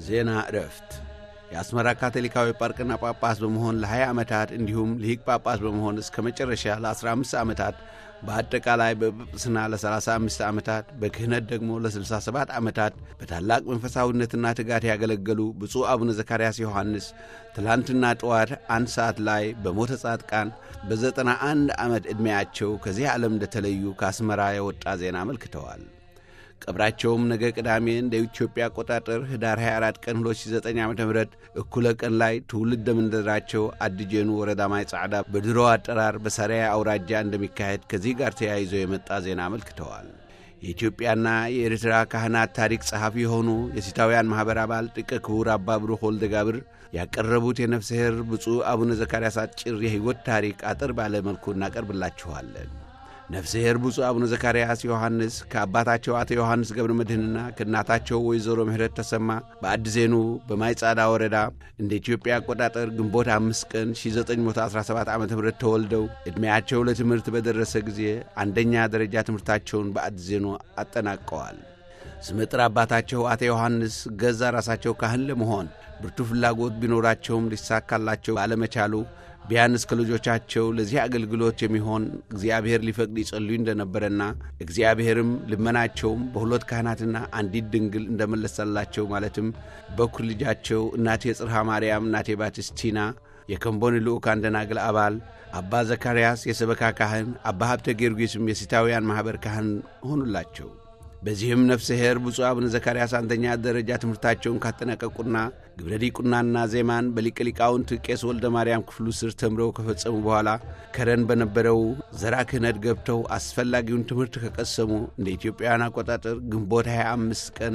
ዜና ዕረፍት የአስመራ ካቶሊካዊ ጳርቅና ጳጳስ በመሆን ለ20 ዓመታት እንዲሁም ልሂቅ ጳጳስ በመሆን እስከ መጨረሻ ለ15 ዓመታት በአጠቃላይ በጵጵስና ለ35 ዓመታት በክህነት ደግሞ ለ67 ዓመታት በታላቅ መንፈሳዊነትና ትጋት ያገለገሉ ብፁዕ አቡነ ዘካርያስ ዮሐንስ ትላንትና ጠዋት አንድ ሰዓት ላይ በሞተ ጻድቃን በዘጠና አንድ ዓመት ዕድሜያቸው ከዚህ ዓለም እንደተለዩ ከአስመራ የወጣ ዜና አመልክተዋል። ቀብራቸውም ነገ ቅዳሜ እንደ ኢትዮጵያ አቆጣጠር ህዳር 24 ቀን 2009 ዓ ም እኩለ ቀን ላይ ትውልደ መንደራቸው አድጄኑ ወረዳ ማይ ጻዕዳ በድሮ አጠራር በሰሪያ አውራጃ እንደሚካሄድ ከዚህ ጋር ተያይዞ የመጣ ዜና አመልክተዋል። የኢትዮጵያና የኤርትራ ካህናት ታሪክ ጸሐፊ የሆኑ የሲታውያን ማኅበር አባል ጥቀ ክቡር አባ ብሩክ ወልደ ጋብር ያቀረቡት የነፍስ ኄር ብፁዕ አቡነ ዘካርያስ አጭር የሕይወት ታሪክ አጠር ባለ መልኩ እናቀርብላችኋለን። ነፍሰ ኄር ብፁዕ አቡነ ዘካርያስ ዮሐንስ ከአባታቸው አቶ ዮሐንስ ገብረ መድኅንና ከእናታቸው ወይዘሮ ምህረት ተሰማ በአድዜኑ በማይጻዳ ወረዳ እንደ ኢትዮጵያ አቆጣጠር ግንቦት አምስት ቀን 1917 ዓ ም ተወልደው ዕድሜያቸው ለትምህርት በደረሰ ጊዜ አንደኛ ደረጃ ትምህርታቸውን በአድዜኑ አጠናቀዋል። ስመጥር አባታቸው አቶ ዮሐንስ ገዛ ራሳቸው ካህን ለመሆን ብርቱ ፍላጎት ቢኖራቸውም ሊሳካላቸው ባለመቻሉ ቢያንስ ከልጆቻቸው ለዚህ አገልግሎት የሚሆን እግዚአብሔር ሊፈቅድ ይጸልዩ እንደነበረና እግዚአብሔርም ልመናቸውም በሁለት ካህናትና አንዲት ድንግል እንደመለሰላቸው ማለትም በኩር ልጃቸው እናቴ ጽርሃ ማርያም እናቴ ባቲስቲና የከምቦን ልዑካን ደናግል አባል አባ ዘካርያስ የሰበካ ካህን አባ ሀብተ ጊዮርጊስም የሲታውያን ማኅበር ካህን ሆኑላቸው። በዚህም ነፍሰ ኄር ብፁዕ አቡነ ዘካርያስ አንደኛ ደረጃ ትምህርታቸውን ካጠናቀቁና ግብረ ዲቁናና ዜማን በሊቀ ሊቃውንት ቄስ ወልደ ማርያም ክፍሉ ስር ተምረው ከፈጸሙ በኋላ ከረን በነበረው ዘራ ክህነት ገብተው አስፈላጊውን ትምህርት ከቀሰሙ እንደ ኢትዮጵያውያን አቆጣጠር ግንቦት 25 ቀን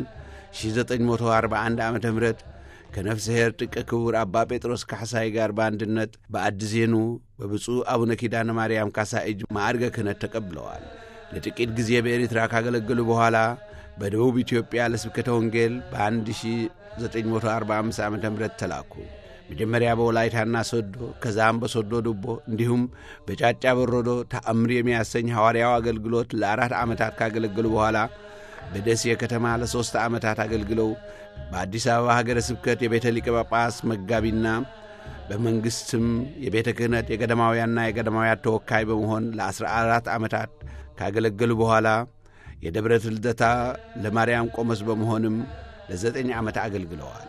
1941 ዓ ም ከነፍሰ ኄር ጥቀ ክቡር አባ ጴጥሮስ ካሕሳይ ጋር በአንድነት በአድዜኑ በብፁዕ አቡነ ኪዳነ ማርያም ካሳ እጅ ማዕርገ ክህነት ተቀብለዋል። ለጥቂት ጊዜ በኤርትራ ካገለገሉ በኋላ በደቡብ ኢትዮጵያ ለስብከተ ወንጌል በ1945 ዓ ም ተላኩ። መጀመሪያ በወላይታና ሶዶ ከዛም በሶዶ ዱቦ እንዲሁም በጫጫ በሮዶ ተአምር የሚያሰኝ ሐዋርያው አገልግሎት ለአራት ዓመታት ካገለገሉ በኋላ በደሴ ከተማ ለሦስት ዓመታት አገልግለው በአዲስ አበባ ሀገረ ስብከት የቤተ ሊቀ ጳጳስ መጋቢና በመንግሥትም የቤተ ክህነት የገዳማውያንና የገዳማውያን ተወካይ በመሆን ለ14 ዓመታት ካገለገሉ በኋላ የደብረ ልደታ ለማርያም ቆሞስ በመሆንም ለዘጠኝ ዓመት አገልግለዋል።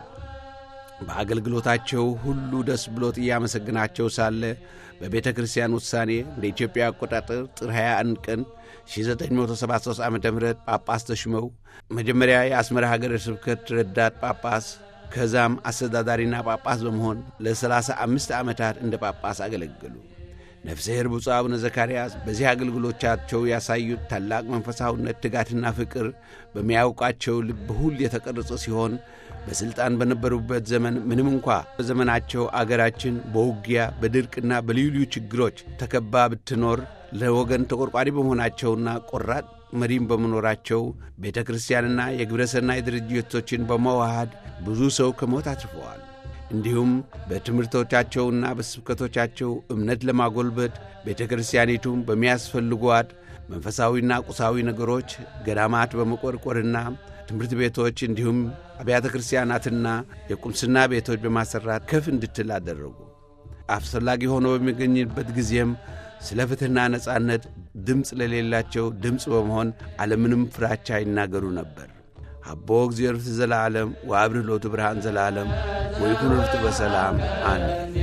በአገልግሎታቸው ሁሉ ደስ ብሎት እያመሰግናቸው ሳለ በቤተ ክርስቲያን ውሳኔ እንደ ኢትዮጵያ አቆጣጠር ጥር 21 ቀን 1973 ዓ ም ጳጳስ ተሹመው መጀመሪያ የአስመራ ሀገረ ስብከት ረዳት ጳጳስ ከዛም አስተዳዳሪና ጳጳስ በመሆን ለ35 ዓመታት እንደ ጳጳስ አገለገሉ። ነፍሰ ኄር ብፁዕ አቡነ ዘካርያስ በዚህ አገልግሎቻቸው ያሳዩት ታላቅ መንፈሳዊነት፣ ትጋትና ፍቅር በሚያውቃቸው ልብ ሁል የተቀረጸ ሲሆን በሥልጣን በነበሩበት ዘመን ምንም እንኳ በዘመናቸው አገራችን በውጊያ በድርቅና በልዩ ልዩ ችግሮች ተከባ ብትኖር ለወገን ተቆርቋሪ በመሆናቸውና ቆራጥ መሪም በመኖራቸው ቤተ ክርስቲያንና የግብረ ሰናይ ድርጅቶችን በመዋሃድ ብዙ ሰው ከሞት አትርፈዋል። እንዲሁም በትምህርቶቻቸውና በስብከቶቻቸው እምነት ለማጎልበት ቤተ ክርስቲያኒቱም በሚያስፈልጓት መንፈሳዊና ቁሳዊ ነገሮች ገዳማት በመቆርቆርና ትምህርት ቤቶች እንዲሁም አብያተ ክርስቲያናትና የቁምስና ቤቶች በማሰራት ከፍ እንድትል አደረጉ። አስፈላጊ ሆኖ በሚገኝበት ጊዜም ስለ ፍትሕና ነጻነት ድምፅ ለሌላቸው ድምፅ በመሆን አለምንም ፍራቻ ይናገሩ ነበር። አቦ እግዚአብሔር ዘለዓለም ወአብርህ ሎቱ ብርሃን ዘለዓለም ወይኩን ርቱ በሰላም አሜን።